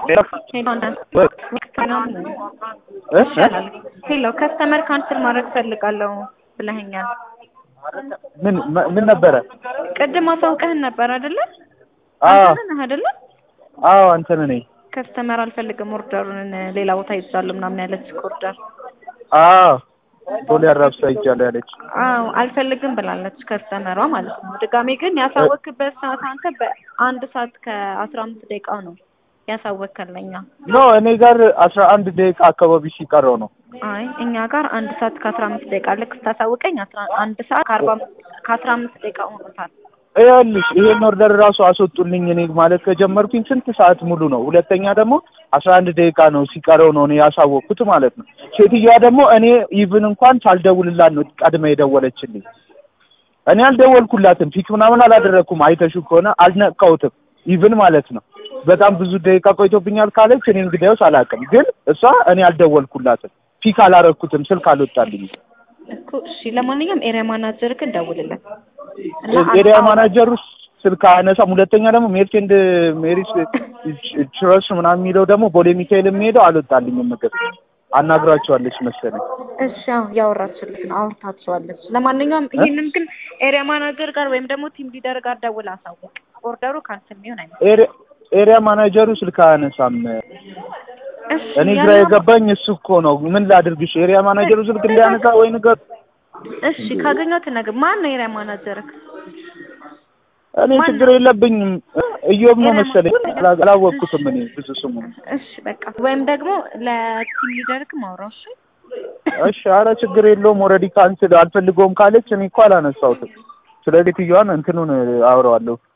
ሄሎ ከስተመር ካንስል ማድረግ ፈልጋለሁ ብለኸኛል። ምን ምን ነበረ? ቅድም አሳውቀህን ነበር አይደለ? አዎ አንተ ነህ አይደለ? አዎ አንተን ነኝ። ከስተመር አልፈልግም ኦርደሩን ሌላ ቦታ ይዛሉ ምናምን ያለች ኦርደር አዎ ቦሌ አራብሳ ይጃለሁ ያለች። አዎ አልፈልግም ብላለች ከስተመሯ ማለት ነው። ድጋሜ ግን ያሳወክበት ሰዓት አንተ በአንድ ሰዓት ከአስራ አምስት ደቂቃው ነው ያሳወከለኛ። ኖ እኔ ጋር አስራ አንድ ደቂቃ አካባቢ ሲቀረው ነው። አይ እኛ ጋር አንድ ሰዓት ከአስራ አምስት ደቂቃ ልክ ስታሳውቀኝ አስራ አንድ ሰዓት ከአርባ ከአስራ አምስት ደቂቃ ሆኖታል። ይኸውልሽ ይሄን ኦርደር ራሱ አስወጡልኝ እኔ ማለት ከጀመርኩኝ ስንት ሰዓት ሙሉ ነው። ሁለተኛ ደግሞ አስራ አንድ ደቂቃ ነው ሲቀረው ነው እኔ ያሳወቅኩት ማለት ነው። ሴትዮዋ ደግሞ እኔ ኢቭን እንኳን ሳልደውልላት ነው ቀድመ የደወለችልኝ። እኔ አልደወልኩላትም፣ ፊት ምናምን አላደረግኩም። አይተሹ ከሆነ አልነካሁትም ኢቭን ማለት ነው። በጣም ብዙ ደቂቃ ቆይቶብኛል ካለች እኔ እንግዲያውስ አላውቅም፣ ግን እሷ እኔ አልደወልኩላትም፣ ፒክ አላረግኩትም፣ ስልክ አልወጣልኝም። እኮ እሺ፣ ለማንኛውም ኤሪያ ማናጀርክ ደውልለት። ኤሪያ ማናጀሩ ስልክ አያነሳም። ሁለተኛ ደግሞ ሜርቼንድ ሜሪስ ችረስ ምናምን የሚለው ደግሞ ቦሌ ሚካኤል የሚሄደው አልወጣልኝም ምግብ አናግራቸዋለች መሰለኝ። እሺ አዎ ያወራችልህ ነው አውርታችኋለች። ለማንኛውም ይሄንን ግን ኤሪያ ማናጀር ጋር ወይም ደግሞ ቲም ሊደር ጋር ደውል አሳውቅ። ኦርደሩ ካንስል የሚሆን አይመስልም። ኤሪያ ማናጀሩ ስልክ አያነሳም። እሺ እኔ ግራ የገባኝ እሱ እኮ ነው። ምን ላድርግሽ? ኤሪያ ማናጀሩ ስልክ እንዲያነሳ ወይ ንገር። እሺ ካገኘው ትነግር። ማን ነው ኤሪያ ማናጀርክ? እኔ ችግር የለብኝም። እዮብ ነው መሰለኝ አላወቅኩትም እኔ ብዙ ስሙ። እሺ በቃ ወይም ደግሞ ለቲም ሊደርክ ማውራው። እሺ እሺ፣ ኧረ ችግር የለውም። ኦልሬዲ ካንስል አልፈልገውም ካለች እኔ እኮ አላነሳሁትም። ስለዚህ ትየዋን እንትኑን አውረዋለሁ